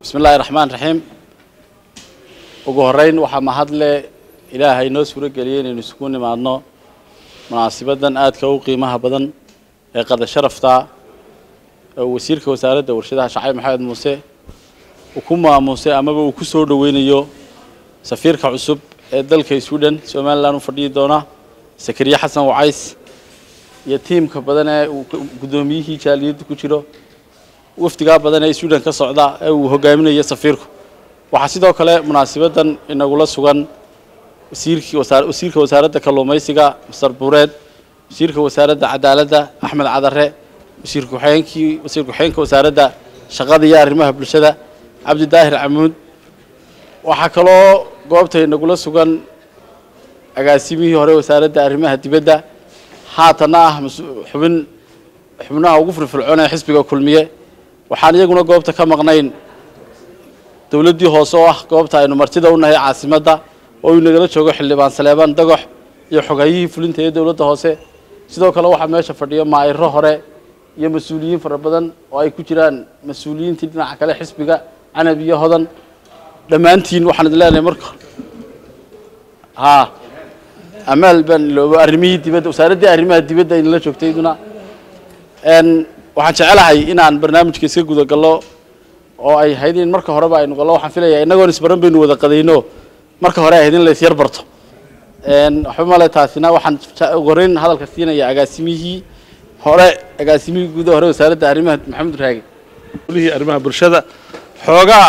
bismi illaahi raxmaan raxiim ugu horreyn waxaa mahadle ilaahay noo suuro geliyey inaynu isugu nimaadno munaasibadan aadka u qiimaha badan ee qada sharafta ee uu wasiirka wasaaradda warshadaha shacayb maxamed muuse uu ku maamuusay amaba uu ku soo dhoweynayo safiirka cusub ee dalka sweden somalilan u fadhiyi doona sakariye xasan wacays iyo tiimka badan ee uu guddoomiyihii jaaliyadda ku jiro wafdigaa badan ee sweden ka socda ee uu hogaaminayo safiirku waxaa sidoo kale munaasibadan inagula sugan wasiirkii wasaar wasiirka wasaaradda kalluumaysiga masar buureed wasiirka wasaaradda cadaaladda axmed cadare wasiir ku-xigeenkii wasiir ku-xigeenka wasaaradda shaqada iyo arrimaha bulshada cabdidaahir camuud waxaa kaloo goobta inagula sugan agaasimihii hore wasaaradda arrimaha dibadda haatanna ah xubin xubnaha ugu firfircoon ee xisbiga kulmiye waxaan iyaguna goobta ka maqnayn dowladdii hoose oo ah goobta aynu martida u nahay caasimadda oo uu nagala joogo xildhibaan saleebaan dagox iyo xogayihii fulinta ee dowladda hoose sidoo kale waxaa meesha fadhiyo maayiro hore iyo mas-uuliyiin fara badan oo ay ku jiraan mas-uuliyiintii dhinaca kale xisbiga canab iyo hodan dhammaantiin waxaan idin leenahay marka haa amaal baan iloobo arrimihii dibadda wasaaraddii arrimaha dibadda inala joogtay iduna waxaan jecelahay inaan barnaamijka iska guda gallo oo ay ahayd in marka horeba aynu gallo waxaan filayaa innagoon isbaran baynu wada qadayno marka hore ahayd in la isyar barto waxba male taasina waxaan ugu horreyn hadalka siinaya agaasimihii hore agaasimihii guuda hore wasaaradda arrimaha maxamed raage lihii arrimaha bulshada xoogaa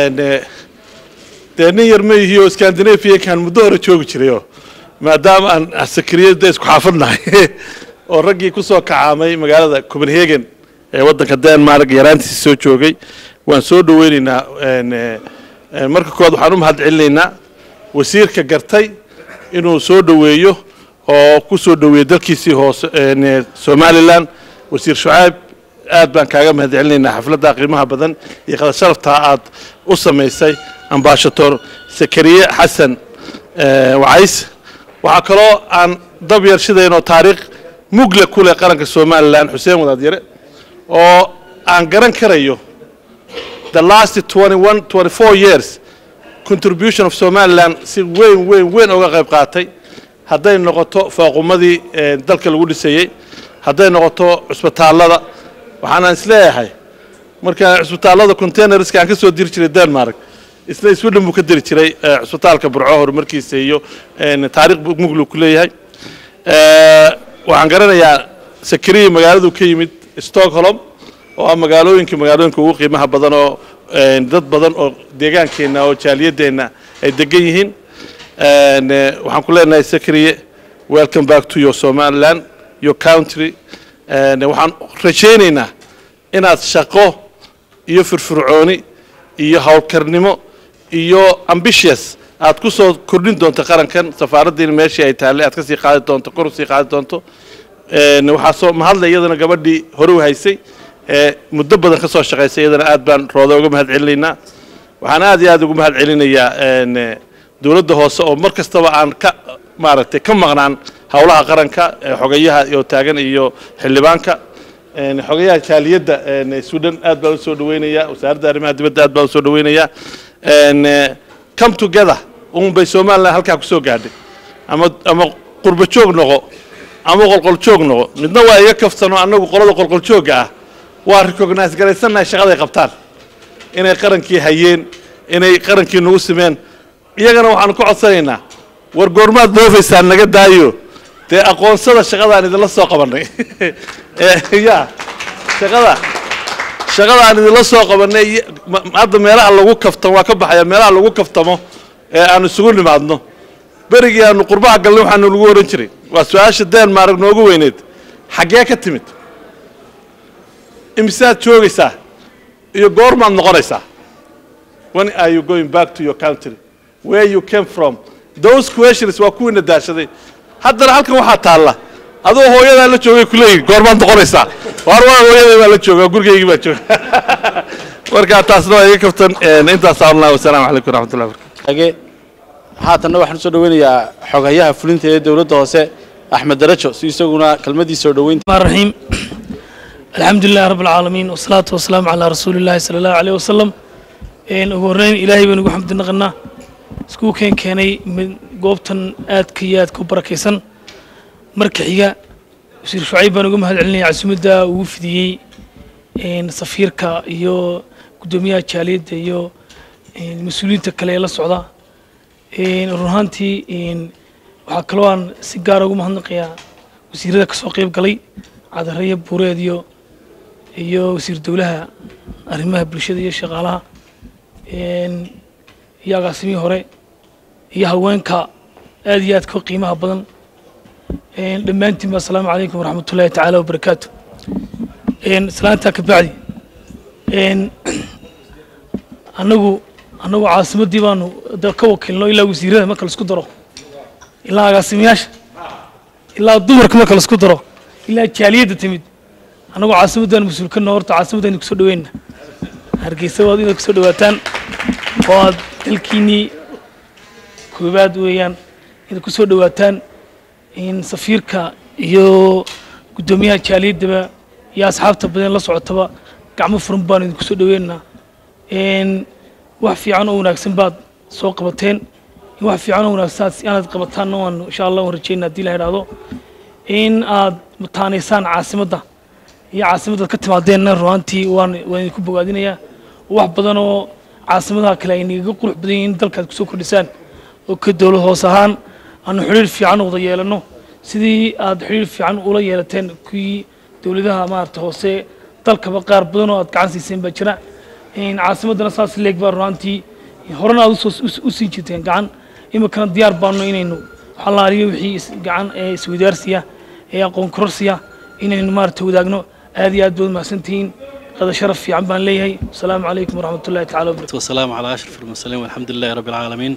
dee nin yar ma yihi oo scandinaviakan muddo hore joogi jirayoo maadaama aan sakriyada isku xaafadnahay oo raggii ku soo kacaamay magaalada copenhagen ee waddanka denmark yaraantiisi soo joogay waan soo dhoweynaynaa marka koowaad waxaan u mahad celinaynaa wasiirka gartay inuu soo dhoweeyo oo ku soo dhoweeyey dalkiisii hoose somalilan wasiir shucaab aad baan kaaga mahad celinaynaa xafladda qiimaha badan iyo qada sharaftaa aad u samaysay ambashator sakariye xasan wacays waxaa kaloo aan dab yarshidaynoo taariikh mugle ku leh qaranka somalilan xuseen wadaadyare oo aan garan karayo the last 21 24 years contribution of somaliland si weyn weyn weyn uga qayb qaatay hadday noqoto fooqumadii dalka lagu dhisayey hadday noqoto cusbitaallada waxaanaan isleeyahay marka cusbitaallada containerska aan ka soo diri jiray denmark isna sweden buu ka diri jiray cusbitaalka burco horumarkiisa iyo taariikh muglu ku leeyahay waxaan garanayaa sakariya magaaladuu ka yimid stockholm oo ah magaalooyinka magaalooyinka ugu qiimaha badan oo dad badan oo deegaankeenna oo jaaliyadeenna ay degan yihiin waxaan ku leenahay sakariye welcome back to your somaliland your country waxaan rajaynaynaa inaad shaqo iyo firfircooni iyo howlkarnimo iyo ambitious aad ku soo kordhin doonto qarankan safaaraddiina meeshii ay taallay aad ka sii qaadi doonto kor usii qaadi doonto waxaa soo mahadla iyadana gabadhii hore u haysay ee muddo badan ka soo shaqaysay iyadana aad baan rooda uga mahad celinaynaa waxaan aad iyo aad ugu mahad celinayaa dowladda hoose oo mar kastaba aan ka maaragtay ka maqnaan howlaha qaranka xogayaha oo taagan iyo xildhibaanka xogayaha jaaliyadda sweden aad baan usoo dhaweynayaa wasaaradda arrimaha dibadda aad baan usoo dhaweynayaa come together un bay somaliland halkaa ku soo gaadhay ama ama qurba joog noqo ama qolqol joog noqo midna waa iga kaftano annagu qolada qolqol joogga ah waa recognize garaysannahay shaqaday qabtaan inay qarankii hayeen inay qarankii nagu simeen iyagana waxaanu ka codsanaynaa war goormaad doofaysaan naga daayo dee aqoonsada shaqadaan idinla soo qabannay ya shaqada shaqada aan idinla soo qabannay hadda meelaha lagu kaftamo waa ka baxaya meelaha lagu kaftamo ee aan isugu nimaadno berigii aanu qurbaha galnay waxaanu lagu ohan jiray waa su-aasha denmark noogu weyneed xaggee ka timid imisaad joogaysaa iyo goormaad noqonaysaa when are you going back to your country where you came from those questions waa kuwiina daashaday haddana halkan waxaa taalla adoo hooyadaa la joogay kuleeyihi goormaad noqonaysaa war waa hooyaday baa la jooga gurigaygii baa jooga marka taasna waa iga kaftan intaas allah wasalaamu calaykum waraxmatullahi barakatu haatanna waxaan usoo dhaweynayaa xogayaha fulinta ee dowladda hoose axmed darajo si isaguna kelmadiisa soo dhoweynta الرحيم الحمد لله رب العالمين والصلاة والسلام على رسول الله صلى الله عليه وسلم ugu horreyn ilaahay baynu ugu xamdi naqanaa iskuu keen keenay goobtan aadka iyo aadka u barakaysan marka xiga wasiir shucayb baan uga mahad celinaya casuumadda ugu fidiyey safiirka iyo guddoomiyaha jaaliyadda iyo mas-uuliyiinta kale ee la socda run ahaantii waxaa kaloo aan si gaara ugu mahadnaqayaa wasiirada kasoo qeyb galay cadareya buureed iyo iyo wasiir dowlaha arrimaha bulshada iyo shaqaalaha iyo agaasimihii hore iyo haweenka aad iyo aadka qiimaha badan dhammaantiinba asalaamu calaykum waraxmat ullahi tacaala wabarakaatu salaantaa ka bacdi annagu annagu caasimaddii baanu ka wakiilno ilaa wasiirada marka laisku daro ilaa agaasimayaasha ilaa dumarka marka laisku daro ilaa jaaliyadda timid annagu caasimaddaan mas-uul ka noo horta caasimaddaynu kusoo dhaweyna hargeysa waad inaad kusoo dhawaataan oo aad dalkiinnii koobaad weeyaan inaad kusoo dhawaataan safiirka iyo guddoomiyaha jaaliyaddaba iyo asxaabta badan la socotaba gacmo furan baanu idinku soo dhaweynaynaa wax fiican oo wanaagsan baad soo qabateen wax fiican oo wanaagsan inaad qabataanna waan insha allah waan rajeynaa haddii la idhaahdo in aad mataanaysaan caasimadda iyo caasimaddaad ka timaadeenna runaantii waan waan idinku bogaadinayaa wax badan oo caasimadaha kale ay nagaga qurux badan yihiin dalkaad kusoo kordhisaan oo ka dowlad hoos ahaan aanu xidhiir fiican wada yeelano sidii aad xidhiir fiican ula yeelateen kuwii dowladaha maarata hoose dalkaba qaar badan oo aad gacan siiseen baa jira caasimaddana saas leeg baa runaantii horena aad u siin jirteen gacan iminkana diyaar baano inaynu xalaaliyo wixii gacan ee iswadaarsiya ee aqoon kororsiya inaynu maarata wadaagno aad iyo aad baad mahadsantihiin qada sharaf fiican baan leeyahay asalaamu calaykum waraxmat ullahi tacala wabarakatu والسلام على أشرف المرسلين والحمد لله رب العالمين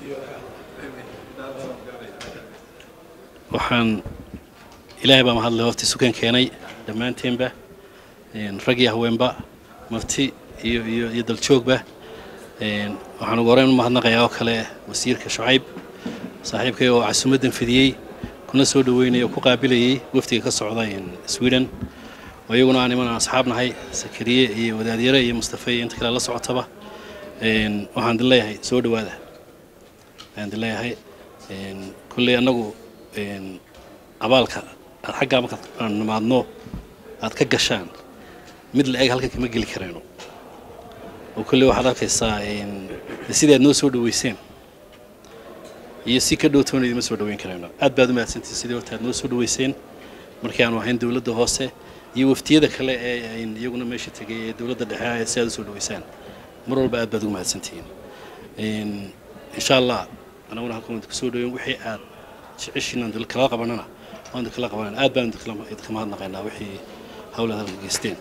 waxaan ilaahay baa mahadlay wafti sukan keenay dhammaanteenba rag iyo haweenba mafti iyo iyo iyo daljoogba waxaan ugu horeyn u mahadnaqayaa oo kale wasiirka shucayb saaxiibkay oo casuumaddan fidiyey kuna soo dhaweynaya oo ku qaabilayay wafdiga ka socda sweden oo iyaguna aan iman aan asxaab nahay sakariye iyo wadaadyare iyo mustafe iyo inta kale la socotaba waxaan din leeyahay soo dhawaada ayaan din leeyahay kulley annagu abaalka aad xaggaa marka aan nimaadno aad ka gashaan mid la eg halkan kama geli karayno oo kolley waxaad arkaysaa sidii aad noo soo dhaweyseen iyo si ka dhowtoona idima soo dhaweyn karayno aad baad u mahadsantihin sidii horta aad noo soo dhaweyseen markii aanu ahayn dowladda hoose iyo waftiyada kale ee iyaguna meesha tegay ee dowladda dhexe si aad u soo dhaweysaan mar walba aad baad ugu mahadsantihiin insha allah anaguna halkan waan kusoo dhaweyn wixii aad jeceshiin aan kala qabanana waan kala qabanana aad baan idinka mahadnaqaynaa wixii hawlaad halka geysteen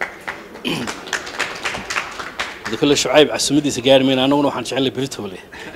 kole shucayb casuumadiisa gaari mayna annaguna waxaan jecelnay beritole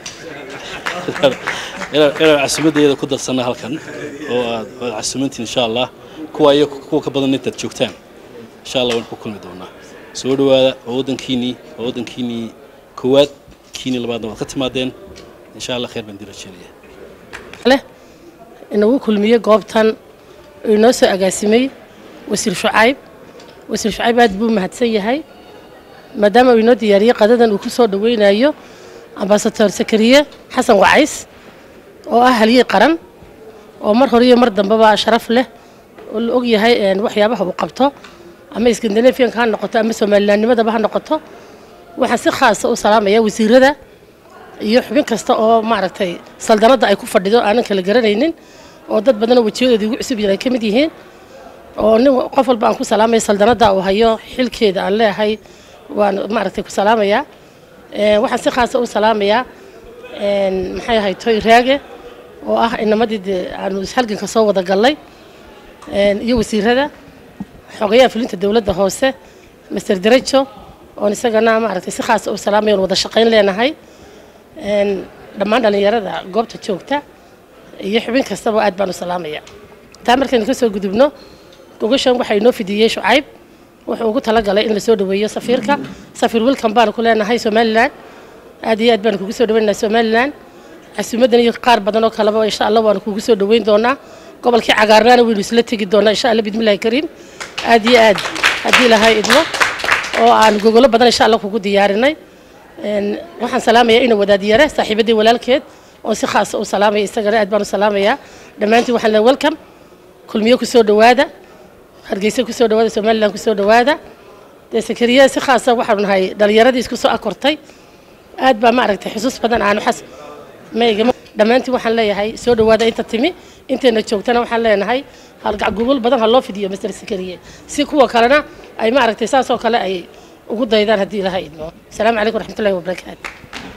inaan casuumaddeeda ku darsanna halkan oo aad aad casuumantiin insha allah kuwa iyo kuwa ka badan intaad joogtaan insha allah waan ku kulmi doonaa soo dhawaada waa waddankiinii waa waddankiinii koowaad kiinii labaadna waad ka timaadeen insha allah khayr baan dirajeenaya leh inagu kulmiyey goobtan oo inoo soo agaasimay wasiir shucayb wasiir shucayb aad buu mahadsan yahay maadaama uu inoo diyaariyey qadadan uu ku soo dhaweynayo ambasador sakariye xasan wacays oo ah halyey qaran oo mar hore iyo mar dambeba sharaf leh oo la og yahay waxyaabaha uu qabto ama iskandinafiyanka ha noqoto ama somalilaannimadaba ha noqoto waxaan si khaasa u salaamayaa wasiirada iyo xubin kasta oo maaragtay saldanadda ay ku fadhido aanan kala garanaynin oo dad badanoo wejiyadooda igu cusub yihin ay ka mid yihiin oo nin qof walba aan ku salaamaya saldanadda uu hayo xilkeeda aan leeyahay waan maaragtay ku salaamayaa waxaan si khaasa u salaamayaa maxay ahay toy raage oo ah inamadii dee aanu halganka soo wada gallay iyo wasiirada xogayaha fulinta dowladda hoose master derejo oon isagana maaragtay si khaasa u salaamaya oon wada shaqayn leenahay dhammaan dhallinyarada goobta joogta iyo xubin kastaba aad baan u salaamaya taa markaynu ka soo gudubno gogashan waxaa inoo fidiyey shucayb wuxuu ugu talagalay in lasoo dhaweeyo safiirka safiir wilkan baanu ku leenahay somalilan aad iyo aad baanu kugu soo dhaweynaynaa somalilan casuumadan iyo qaar badan oo kaleba insha allah waanu kugu soo dhaweyn doonaa gobolkii cagaarnaana waynu isla tegi doonaa insha allah bismillahi kariim aad iyo aad haddii lahay idmo oo aan gogolo badan insha allah kugu diyaarinay Een, waxaan salaamayaa ina wadaadyare saaxiibadii walaalkeed oon si khaasa u salaamaya isagana aad baan u salaamayaa dhammaantiin waxaan leeyahay welcome kulmiyo kusoo dhowaada hargeysa kusoo dhowaada somaliland kusoo dhowaada dee sakariya si khaasa waxaanu nahay dhalinyaradii isku soo akortay aad baa maaragtay xusuus badan aanu xas maygama dhammaantiin waxaan leeyahay soo dhowaada inta timi intayna joogtana waxaan leenahay halgacgugul badan ha loo fidiyo master sakariye si kuwa kalena ay maaragtay saas oo kale ay ugu daydaan haddii ilaha idmo asalaamu calaykum waraxmatullahi wabarakaatu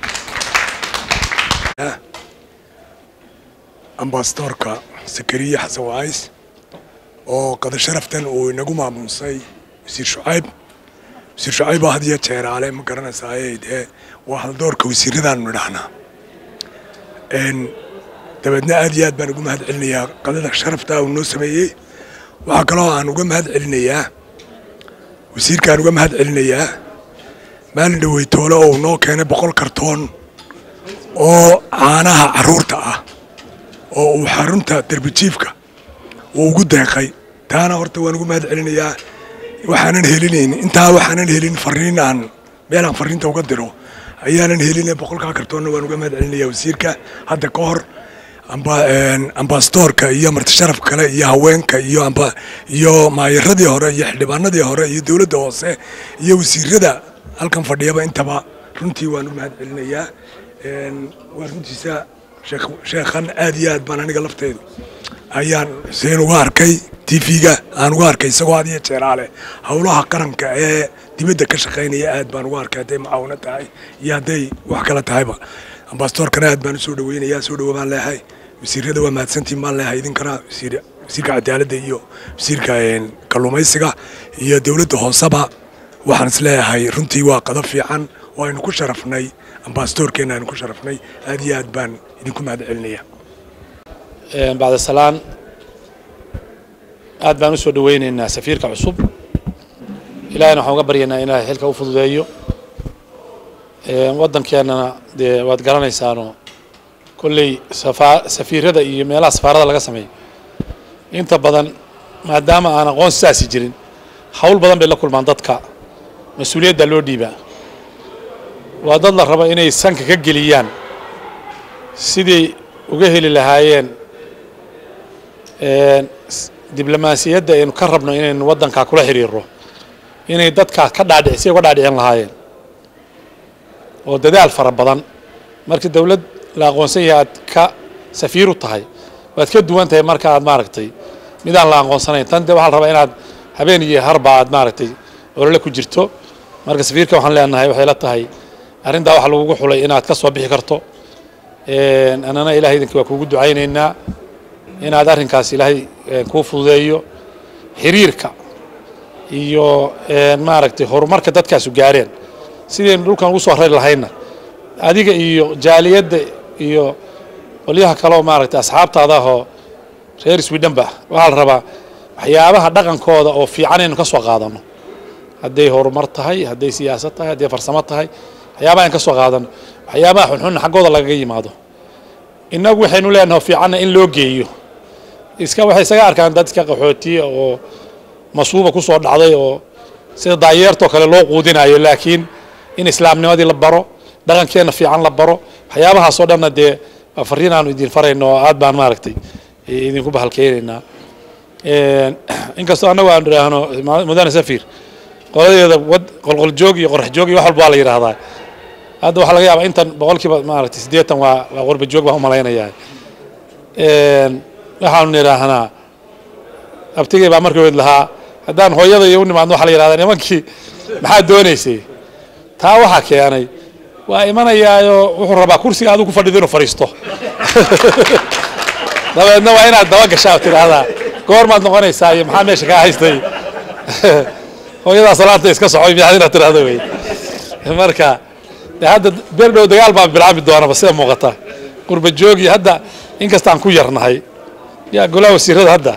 ambasadorka sakariye xasan wacays oo qada sharaftan uu inagu maamuusay wasiir shucayb wasiir shucayb oo had iyo jeeraale ma garanaysaayey dee waa haldoorka wasiiradaanu nidhahnaa Een, dabeedna aad iyo aad baan ugu mahad celinayaa qadada sharafta uu noo sameeyey waxaa kaloo aan uga mahad celinayaa wasiirkaan uga mahad celinayaa maalin dhaweytoole oo uu noo keenay boqol kartoon oo caanaha carruurta ah oo uu xarunta derbijiifka uu ugu deeqay taana horta waan ugu mahad celinayaa waxaanan helinayn intaa waxaanan helin fariin aan meelaan fariinta uga diro ayaanan helin boqolkaa kartoonna waan uga mahad celinayaa wasiirka hadda ka hor amba- een, ambasadorka iyo martisharaf kale iyo haweenka iyo amba iyo maayaradii hore iyo xildhibaanadii hore iyo dowladda hoose iyo wasiirada halkan fadhiyaba intaba runtii waan u mahad celinayaa Een, waa runtiisa sheekh- sheekhan aad iyo aad baan aniga lafteydu ayaan xuseen uga arkay tv-ga aan uga arkay isagoo had iyo jeeraale howlaha qaranka ee dibadda ka shaqaynaya aad baan uga arkay hadday macaawino tahay iyo hadday wax kale tahayba ambasadorkana aad baan usoo dhaweynayaa soo dhawo baan leehay wasiirada waa mahadsantiin baan leehay idinkana wasiir wasiirka cadaaladda iyo wasiirka een, kalluumaysiga iyo dowladda hooseba waxaan is leeyahay runtii waa qado fiican oo aynu ku sharafnay ambasadorkeenna aynu ku sharafnay aad iyo aad baan idinku mahad celinaya bacda salaan aad baan u soo dhaweynaynaa safiirka cusub ilaahayna waxaan uga baryaynaa inaa xilka u fududeeyo waddankeennana dee waad garanaysaanoo kolley safa safiirada iyo meelaha safaarada laga sameeyo inta badan maadaama aan aqoon sidaasi jirin hawl badan bay la kulmaan dadka mas-uuliyadda loo dhiibaa waa dad la raba inay sanka ka geliyaan sidii uga heli lahaayeen s- diblomaasiyadda aynu ka rabno inaynu waddankaa kula xiriirro inay dadkaa ka dhaadhic si uga dhaadhicin lahaayeen oo dadaal fara badan markii dowlad la aqoonsan yahay aad ka safiir u tahay waad ka duwan tahay marka aad maaragtay midaan la aqoonsanayn tan de waxaa la rabaa inaad habeen iyo harba aad maaragtay olole ku jirto marka safiirka waxaan leenahay waxay la tahay arrintaa waxa lagugu xulay inaad ka soo bixi karto Een, annana ilahay idinka waa kuugu ducaynaynaa inaad arrinkaas ilaahay een, kuu fududeeyo xiriirka iyo een, maaragtay horumarka dadkaasu gaareen sidaynu dhulkan ugu soo rari lahayna adiga iyo jaaliyadda iyo qolyaha kaleoo maaragtay asxaabtaada ahoo reer swidhanba waxaa la rabaa waxyaabaha dhaqankooda oo fiican aynu ka soo qaadano hadday horumar tahay hadday siyaasad tahay hadday farsamo tahay waxyaabaha aynu ka soo qaadano waxyaabaha xunxunna xaggooda lagaga yimaado innagu waxaynu leenahay fiicanna in loo geeyo iska waxay isaga arkaan dad iska qaxootiya oo masuuba ku soo dhacday oo sida daayeertoo kale loo quudinayo laakiin in islaamnimadii la baro dhaqankeenna fiican la baro waxyaabahaasoo dhanna dee waa fariin aanu idin farayno oo aad baan maaragtay idinku bahalkeynaynaa Een, inkastoo annagu aanu idhaahno ma- mudane safir qoladeeda wad qolqoljoog iyo qorax joog iyo wax walba waa la yidhaahdaa hadda waxaa laga yaabaa intan boqolkiiba maaragtay siddeetan waa waa qorba joog baan u malaynayaa Een, waxaanu nidhaahnaa abtigay baa markii weyd lahaa haddaan hooyada iyo u nimaadno waxaa la yidhahdaa nimankii maxaad doonaysay taa waxaa keenay waa imanayaayo wuxuu rabaa kursiga adigu ku fadhido inuu fadhiisto dabeedna waa inaad daba gashaa oo tidhaahdaa goormaad noqonaysaa iyo maxaa meesha kaa haystay hooyadaa salaanta iska socoy miyaad inaad tidhaahdo wey marka de hadda beer dhow dagaal baa bilaabi doonaba sida muuqata qurba joogi hadda inkastaan ku yarnahay yaa golaha wasiirada hadda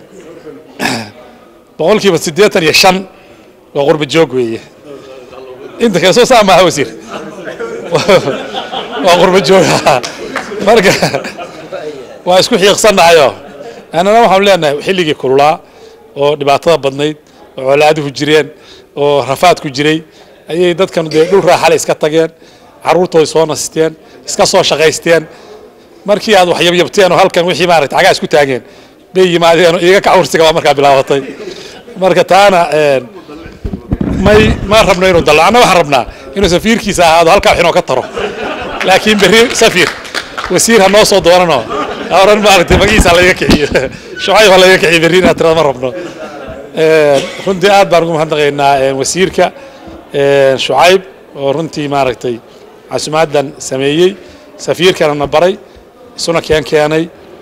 boqolkiiba siddeetan iyo shan waa qurba joog weeye inta kale soo saa maaha wasiir waa qurba joog marka waa isku xiiqsannahayo annana waxaanu leenahay xilligii kululaa oo dhibaatada badnayd oo colaaduhu jireen oo rafaadku jiray ayay dadkan dee dhul raaxale iska tageen carruurtooda soo nasteen iska soo shaqaysteen markii aad wax yabyabteen oo halkan wixii maaragtay cagaa isku taageen bay yimaadeen oo iiga kacursiga baa markaa bilaabatay marka taana een, may ma rabno inuu dallo anna waxaan rabnaa inuu safiirkiisa ahaado halkaa wax inoo ka taro laakiin berri safir wasiir ha noo soo doonanoo ha oran maaragtay magiisa ha layga kiciyo shucayb ha layga kiciyo berri inaad tirada ma rabno Een, runtii aad baan ugu mahadnaqaynaa een, wasiirka een, shucayb oo runtii maaragtay casumaaddan sameeyey safiirkana na baray isuna keen keenay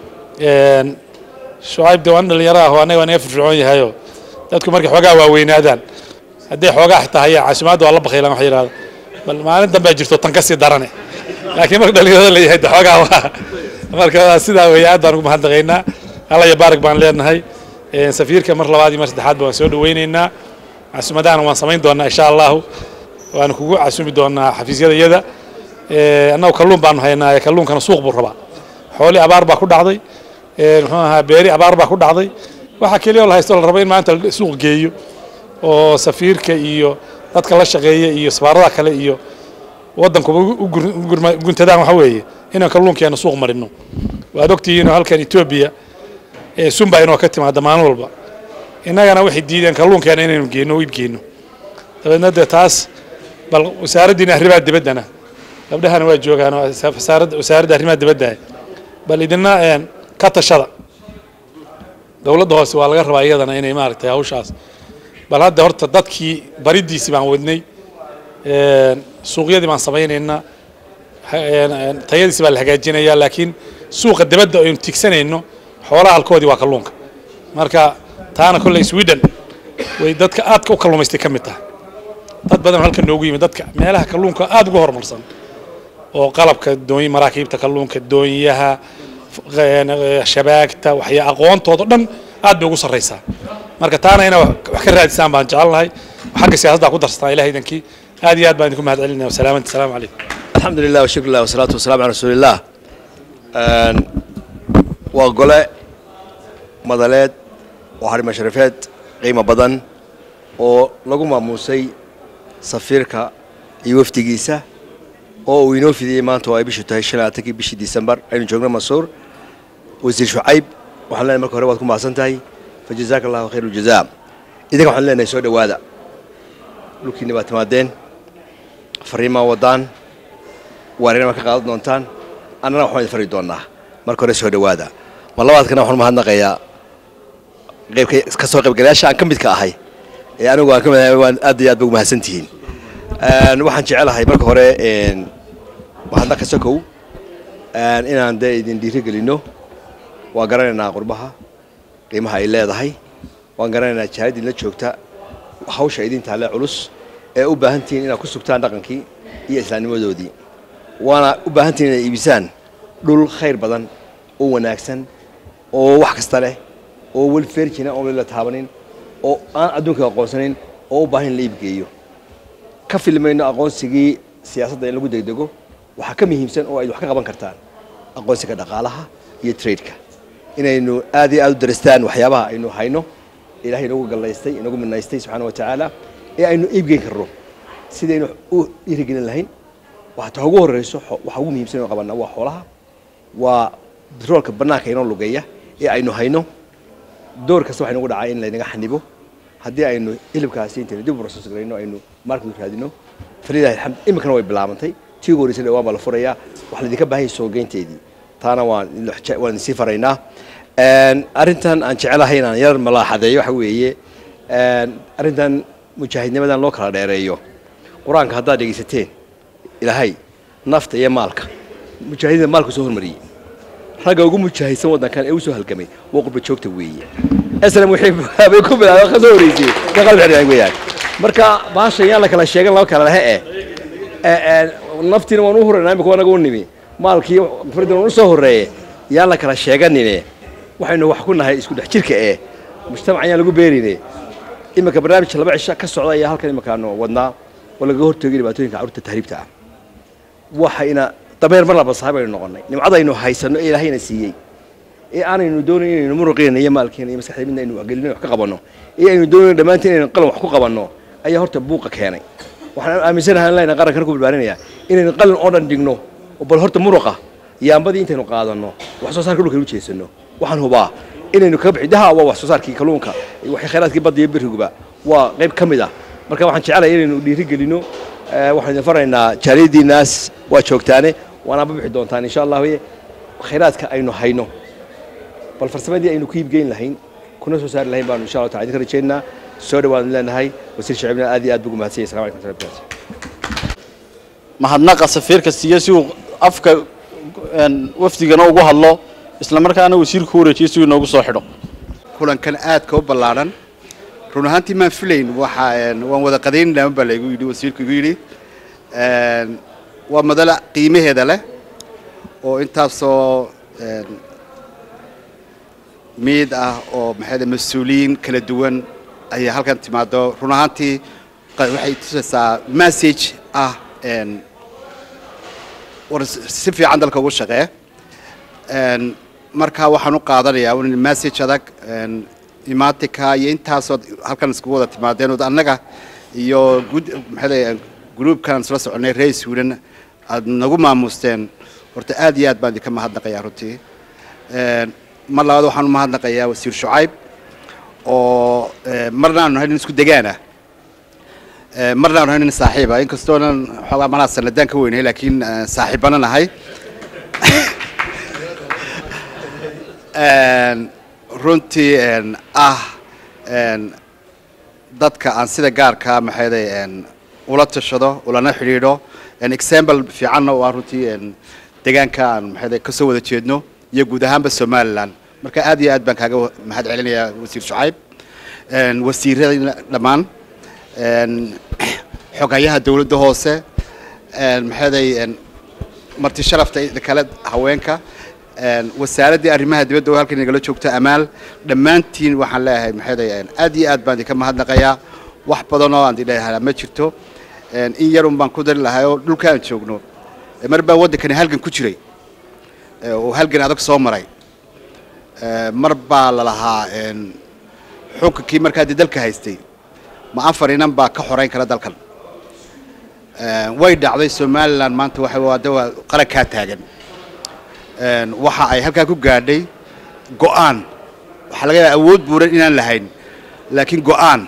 een, shucayb de waan dhalinyaro ah oo annaga waa naga firfircoon yahayoo dadku markay xoogaa waaweynaadaan hadday xoogaa xitaa hayaan casumaadda waa la bakaylaan wax yidhahdo bal maalin dambea jirto tan ka sii darane laakiin marka dhalinyarada la yahay de xoogaa waa marka sidaa weeye aad baan ugu mahadnaqaynaa alla iyo baarak baan leenahay Een, safiirka mar labaad iyo mar saddexaad ba waan soo dhaweynaynaa casumadahana waan samayn doonaa insha allahu waana kugu casumi doonaa xafiisyada iyada Ee, annagu kalluun baanu haynaa kalluunkana suuq buu rabaa xooli abaar baa ku dhacday Ee, muxuu ahaa beeri abaar baa ku dhacday waxaa keliya oo la haysto la rabo in maanta la suuq geeyo oo safiirka iyo dadka la shaqeeya iyo safaarada kale iyo waddankuba u- u gur- u gurma- guntadaan waxa weeye inaan kalluunkeena suuq marino waad ogtihiin oo halkan etoobiya ee sunba inoo ka timaada maalin walba innagana waxay diideen kalluunkeena inaynu geenno oo iib geenno dabeedna dee taas bal wasaaraddiina arrimaha dibaddana gabdhahana waa joogaan oo wasaaradda wasaaradda arrimaha dibadda bal idina een, ka tashada dowladda hoose waa laga rabaa iyadana inay maaragtay hawshaas bal hadda horta dadkii baridiisii baan wadnay een, suuqyadii baan samaynaynaa ha- een, een, tayadiisi baa la hagaajinayaa laakiin suuqa dibadda aynu tigsanayno xoolaha halkoodii waa kalluunka marka taana kolley sweden way dadka aadka u kalluumaystay ka mid tahay dad badan oo halkan noogu yimid dadka meelaha kalluunka aad uga horumarsan oo qalabka doony maraakiibta kalluunka doonyaha f- een, ee, shabaagta waxya aqoontooda dhan aad bay ugu sarraysaa marka taana inaa wax wax ka raadisaan baan jecelnahay xagga siyaasadda ku darsataan ilaah idankii aad iyo aad baan idinku mahad celinaya wasalaamanta asalaamu calaykum الحمد لله وشكر الله والصلاة والسلام على رسول الله Een, waa gole madaleed oo xarimo sharafeed qiimo badan oo lagu maamuusay safiirka iyo wafdigiisa oo uu inoo fidiyey maanta oo ay bishu tahay shan iyo labaatankii bishii disembar aynu joogno masuur wasiir shucayb waxaan leenahay marka hore waad ku mahadsan tahay fajazaaka allahu khayr ljazaa idinka waxaan leenahay soo dhowaada dhulkiinni baad timaadeen fariimaa wadaan waarina ka qaadan doontaan annana waxaan idin fari doonaa marka hore soo dhowaada mar labaadkana waxaan mahadnaqayaa qaybka ka soo qaybgalayaasha aan ka midka ahay ee anigu aan ka mid ahay waan aad iyo aad ba ugu mahadsan tihiin Een, waxaan jecelahay marka hore een, mahadnaq ka sokow een, inaan dee idin dhiirigelinno waan garanaynaa qurbaha qiimaha ay leedahay waan garanaynaa jahad idinla joogta hawsha idin taalle culus ee u baahan tihiin inaad ku sugtaan dhaqankii iyo islaamnimadoodii waana u baahan tihiin inaad iibisaan dhul khayr badan oo wanaagsan oo wax kasta leh oo weli feerjina oo weli la taabanin oo aan adduunka aqoonsanayn oo u baahan in la iibgeeyo ka filmayno aqoonsigii siyaasadda in lagu degdego waxaa ka muhiimsan oo ay wax ka qaban kartaan aqoonsiga dhaqaalaha iyo tradeka inaynu aad iyo aad u daristaan waxyaabaha aynu hayno ilaahay inagu gallaystay inagu minaystay subxaana wa tacaala ee aynu iibgeyn karno sidaynu u dhiirigelin lahayn waxaa ugu horeyso xo- waxa ugu muhiimsan oo qabanaa waa xoolaha waa bitroolka bannaanka inoo lugeeya ee aynu hayno door kasta waxay nagu dhacaa in laynaga xanibo haddii aynu hilibkaasi intaynu dib u process garayno aynu market raadino falilahi alxamd iminkana way bilaabantay tii ugu horeysay dhawaan baa la furayaa wax laydinka baahan yahay soo geynteedii taana waan idin- waan idinsii faraynaa Een, arrintan aan jecelahay inaan yar malaaxadeeyo waxa weeye een, arrintan mujaahidnimadan loo kala dheereeyo qur-aanka haddaad dhegaysateen ilaahay nafta iyo maalka mujaahidiinta maalku soo hormariyey ragga ugu mujaahidsan waddankan ee u soo halgamay waa qurba joogta weeye islam wixii bay ku bilaabay ka soo horeysay ka qalbi xidhan weeyaan marka baashan yaan la kala sheegan laba kala lehe eh ee ee naftiina waan u horeynaa imika wanaga u nimi maalkii faridan waan u soo horeeye yaan la kala sheeganine waxaynu wax ku nahay isku dhex jirka ee mujtamac yaan lagu beerine iminka barnaamij laba cisho ka socda ayaa halkan iminkaanu wadnaa oo lagaga hortoogi dhibaatooyinka carruurta tahriibta ah waxayna dameer mar laba saaxiib aynu noqonnay nimcadaynu haysanno ee ilaahayna siiyey ee aanaynu doonayn inaynu muruqeena iyo maalkeena iyo maskaxda midna aynu waxgelino wax ka qabanno ee aynu doonayn dhammaantiin inaynu qalan wax ku qabanno ayaa horta buuqa keenay waxaan aaminsanahay in layna qarankan ku barbaarinaya inaynu qalin oo dhan dhigno oo bal horta muruqa iyo ambadii intaynu qaadanno wax soo saarka dhulka u jeesano waxaan hubaa inaynu kaga bixi daha waa wax soo saarkii kalluunka iyo wax khayraadkii badda iyo berriguba waa qayb ka mid ah marka waxaan jecelahay inaynu dhiiri gelino waxaan idin faraynaa jaaliyadiinaas waa joogtaane waana bixi doontaan insha allah khayraadka aynu hayno bal farsamadii aynu ku iibgeyn lahayn kuna soo saari lahayn baanu insha allah taala idinka rajaynaa soo dhawaanu leenahay wasiir shacibna aad iyo aad buu ugu mahadsan yahay assalamu alaikum warahmatullahi wabarakatuh mahadnaqa safiirka siiya si uu afka een, wafdigana ugu hadlo isla markaana wasiirku u wareejiyo si uu inoogu soo xidho kulankan aadka u ballaadhan run ahaantii maan filayn waxa een, waan wada qadaynayna baa laygu yidhi wasiirku igu yidhi Een, waa madala qiimaheeda leh oo intaasoo een, miid ah oo maxay mas-uuliyiin kala duwan ayaa halkan timaado run ahaantii qa- waxay tusaysaa message ah een, war si fiican dalka ugu shaqee Een, marka waxaan u qaadanayaa un message adag een, imaatinka iyo intaasoo halkan iskugu wada timaadeen oo annaga iyo gud maxay gruubkan isla soconay reer sweden aad nagu maamuusteen horta aad iyo aad baan idinka mahadnaqayaa runtii Een, mar labaad waxaan u mahadnaqayaa wasiir shucayb oo ee, marna aanu nahay nin isku degaana Ee, marna aanu nahay nin saaxiiba inkastoonan xoogaa malaa sanadaan ka weynahay laakiin ee, saaxiibana nahay Een, runtii een, ah een, dadka aan sida gaarka maxayday een, ula tashado ulana xidhiidho een, example fiicanna waa runtii een, deegaanka aan maxayday kasoo wada jeedno iyo guud ahaanba somaliland marka aad iyo aad baan kaaga wa- mahad celinayaa wasiir shucayb een, wasiirada dhammaan een, xogayaha dowladda hoose een, maxayday een, marti sharafta iyo kale haweenka een, wasaaraddii arrimaha dibadda oo halkan nagala joogta amaal dhammaantiin waxaan leeyahay maxay aad iyo aad baan idinka mahadnaqayaa wax badan oo aan idin ma jirto een, in yarun baan ku dari lahay oo dhulka aan joogno ee mar baa waddankani halgan ku jiray ee, oo halgan adag soo maray Ee, mar baa la lahaa een, xukunkii markaa dee dalka haystay ma afar inan baa ka xoreyn kara dalkan Ee, way dhacday somaliland maanta waxa waa de waa qarankaa taagan Een, waxa ay halkaa ku gaadhay go'aan waxaa laga yaabaa awood buuran inaan lahayn laakiin go'aan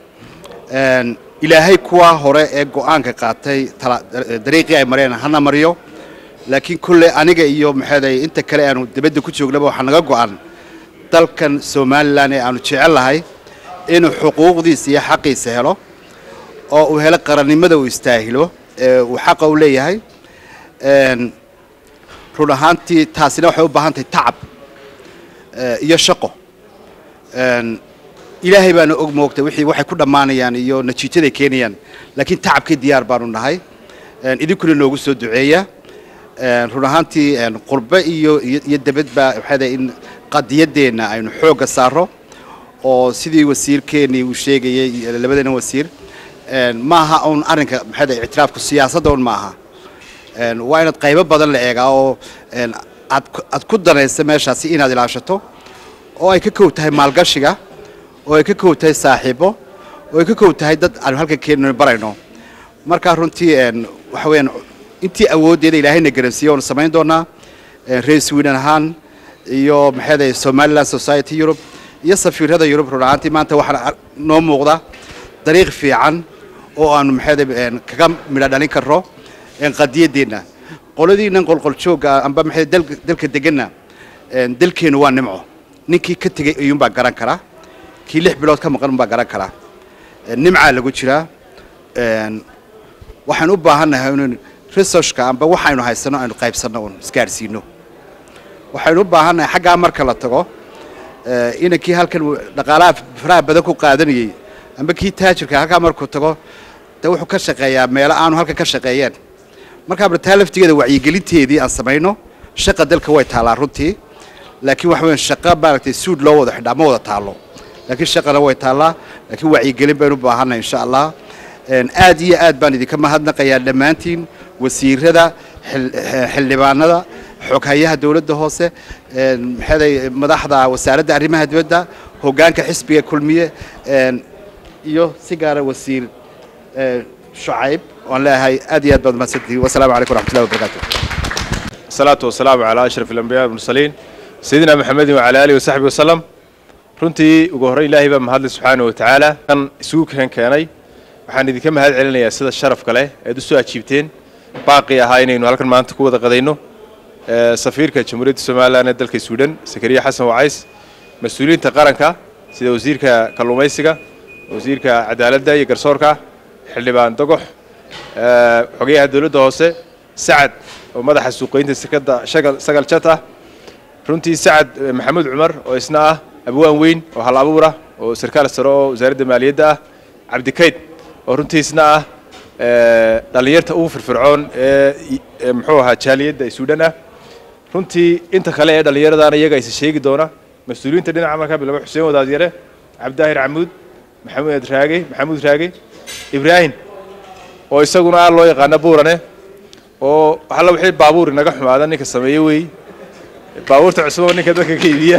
Een, ilaahay kuwaa hore ee go'aanka qaatay tala- dariiqii ay mareen hana mariyo laakiin kulle aniga iyo maxeeday inta kale aanu dibadda ku joognaba waxaa naga go'an dalkan somalilan ee aanu jecel lahay inuu xuquuqdiisa iyo xaqiisa helo oo uu helo qarannimada uu istaahilo ee uu xaqa u leeyahay Een, run ahaantii taasina waxay u baahan tahay tacab eh, iyo shaqo Een, ilaahay baana og moogtay wixii waxay ku dhammaanayaan iyo natiijaday keenayaan laakiin tacabkii diyaar baanu nahay Een, idinkuna noogu soo duceeya Een, run ahaantii een, qurbe iyo iyo iyo debadba waxay tahay in qadiyadeenna aynu xoogga saaro oo sidii wasiirkeennii uu sheegayay iyo labadeena wasiir een, maaha un arrinka maxay tahay ictiraafku siyaasadda un maaha Een, waa inaad qaybo badan la eegaa oo een, aad ku- aad ku danaysa meeshaasi inaad ilaashato oo ay ka kow tahay maalgashiga oo ay ka kow tahay saaxiibo oo ay ka kow tahay dad aanu halkan keenno barayno markaa runtii een, waxa weeyaan intii awooddeeda ilaahayna garansiiye oonu samayn doonaa een, reer sweden ahaan iyo maxay somaliland society europe iyo safiirada yurub run ahaantii maanta waxaa ar- noo muuqda dariiq fiican oo aanu maxay kaga midho dhalin karno een, qadiyadeenna qoladiinan qolqoljoogga amba maxay dalka dalka deganna een, dalkeenu waa nimco ninkii ka tegey ayuunbaa garan karaa kii lix bilood ka maqan unbaa garan karaa Een, nimcaa lagu jiraa Een, waxaan u baahannahay inaynu researchka amba waxaynu haysano aynu qaybsanno un isgaadhsiino waxaynu u baahannahay xaggaa marka la tago ee, inankii halkan uu dhaqaalaha faraha badan ku qaadanayey amba kii taajirka halkaa markuu tago de wuxuu ka shaqeeyaa meelo aanu halkan ka shaqeeyeen markaa bartaa laftigeeda wacyigelinteedii aan samayno shaqa dalka way taallaa runtii laakiin waxa weyn shaqa maaragtay suud loo wada xidhaa ma wada taallo laakiin shaqana way taallaa laakiin wacyigelin baynu u baahannahay insha allah Een, aad iyo aad baan idinka mahadnaqayaa dhammaantiin wasiirada xil- eh, xildhibaanada xoghayaha dowladda hoose een, maxay madaxda wasaaradda arrimaha dibadda hoggaanka xisbiga kulmiye een, iyo si gaara wasiir eh, shucayb waan leeyahay aad iyo aad baad mahadsantihiin wasalaamu calaykum waraxmatullahi wabarakaatu الصلاة والسلام على أشرف الأنبياء والمرسلين سيدنا محمد وعلى آله وصحبه وسلم runtii ugu horreyn ilaahay baa mahadlay subxaana wa tacaala kan isugu keen keenay waxaan idinka mahad celinayaa sida sharafka leh eed usoo ajiibteen baaqii ahaa inaynu halkan maanta ku wada qadayno ee, safiirka jamhuuriyadda somalilan ee dalka suudhan sakariya xasan wacays mas-uuliyiinta qaranka sida wasiirka kalluumaysiga wasiirka cadaaladda iyo garsoorka xildhibaan dogox ee, xogayaha dowladda hoose sacad oo madaxa suuqeynta sekada shagal sagal jat ah runtii sacad eh, maxamuud cumar oo isna ah abwaan weyn oo hal abuur ah oo sarkaal sare oo wasaaradda maaliyadda ah cabdikayd oo runtii isna ah eh, dhallinyarta ugu firfircoon ee i- ee muxuu ahaa jaaliyadda suudhan ah runtii inta kale ee dhallinyaradaana iyaga isa sheegi doona mas-uuliyiinta dhinaca markaa bilaba xuseen wadaadyare cabdaahir camuud maxamuud raage maxamuud raage ibraahim oo isaguna ah loo yaqaano buurane oo waxalla wixii baabuur inaga xumaada ninka sameeye wey baabuurta cusub oo ninka dadka ka iibiya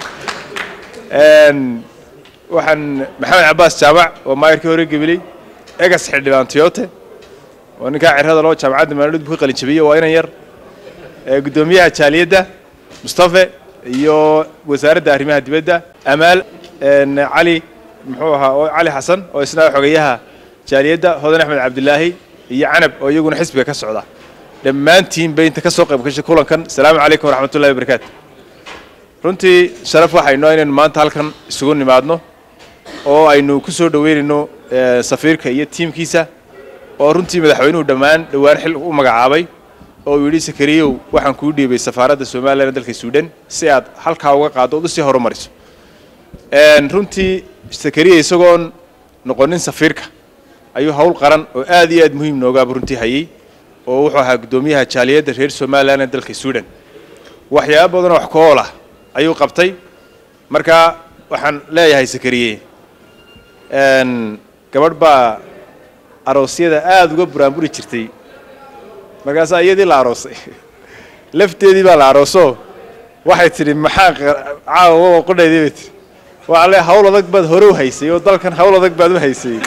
Een, waxaan maxamed cabaas jaamac oo maayarkii hore gebiley egas xildhibaan toyote oo ninkaa cirada loo jaamacadda maaliud buu ka qalin jabiyey waa inan yar ee guddoomiyaha jaaliyadda mustafe iyo wasaaradda arrimaha dibadda amaal een, cali muxuu ahaa oo cali xasan oo isna xogayaha jaaliyadda hodan axmed cabdilaahi iyo canab oo iyaguna xisbiga ka socda dhammaantiin bay inta ka soo qayb gashay kulankan asalaamu calaykum waraxmatullahi wabarakaatu runtii sharaf waxaynu inaynu maanta halkan isugu nimaadno oo aynu ku soo dhoweynayno eh, safiirka iyo tiimkiisa oo runtii madaxweynuhu dhammaan dhowaan xil u magacaabay oo uu yidhi sakariyow waxaan kuu dhiibay safaaradda somalilan ee dalka suudhan si aad halkaa uga qaaddo ood usii horumariso Een, runtii sakariya isagoon noqonin safiirka ayuu hawl qaran oo aad iyo aad muhiim noogaaba runtii hayey oo wuxuu ahaa guddoomiyaha jaaliyadda reer somalilan ee dalka suudhan waxyaabo badan oo wax ku ool ah ayuu qabtay marka waxaan leeyahay sakariye een, gabadh baa aroosyada aada uga buraanburi jirtay markaasaa iyadii la aroosay lafteedii baa la arooso waxay tidhi maxaa qa- caawa qodhaydii bay tidhi waxaa le hawl adag baad hore u haysay oo dalkan hawl adag baad u haysay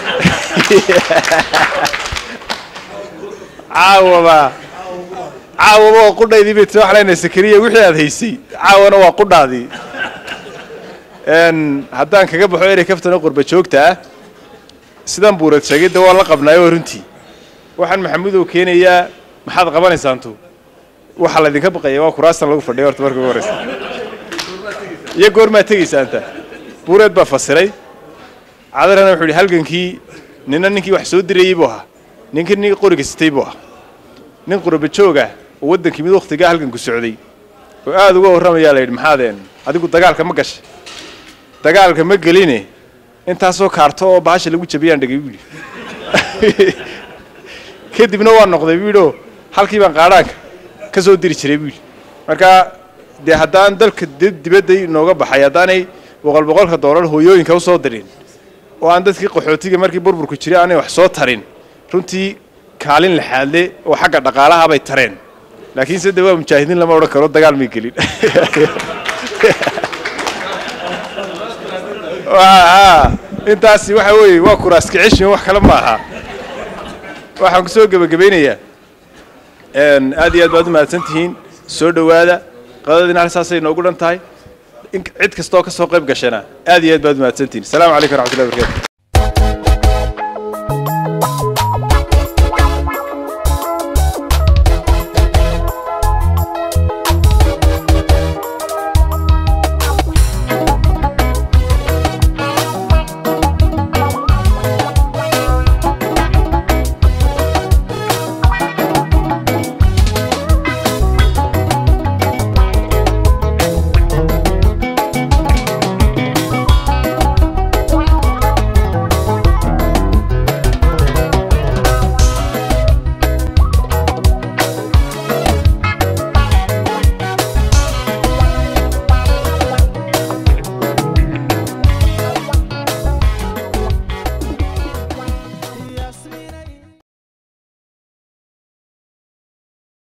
caawaba caawaba waa qudhaydii bay tiri waxaa leenahay sakariya wixii aad haysay caawana waa qudhaadii Een, haddaan kaga baxo erey kaftana qurba joogta ah sidan buurad sheegay de waa la qabnaayo runtii waxaan maxamudow keenayaa maxaad qabanaysaantu waxaa laydinka baqaya waa kuraastan lagu fadhiya horta marka ugu horeysa iyo goormaa tegaysaanta buureed baa fasiray cadarana wuxuu yidhi halgankii nina ninkii wax soo dirayey buu ahaa ninkii nin qoriga sitay buu ahaa nin qurba jooga oo waddankii mid wakhtigaa halganku socday oo aada uga warramayaa la yidhi maxaadeen adigu dagaalka ma gashay dagaalka ma geline intaasoo kaarto oo bahasha lagu jabiyaan dhegay buu yidhi kadibna waa noqday buu yidhi oo halkii baan qaadhaanka ka soo diri jiray buu yidhi marka dee haddaan dalka di- dibadda inooga baxay haddaanay boqol boqolka doolar hooyooyinka usoo dirin oo aan dadkii qaxootiga markii burburku jiray aanay wax soo tarin runtii kaalin laxaadle oo xagga dhaqaalaha bay tareen laakiin se de waa mujaahidiin lama odhan karo dagaal may gelin Waa- intaasi waxa weeye waa kuraas kicishmi wax kale ma aha waxaan ku soo gebagabaynayaa een, aad iyo aad baad u mahadsan tihiin soo dhowaada qadadiina hal saasay noogu dhan tahay in cid kastoo ka soo qayb gashana aad iyo aad baad u mahadsan tihiin asalaamu calaykum waraxmatullahi wabarakatu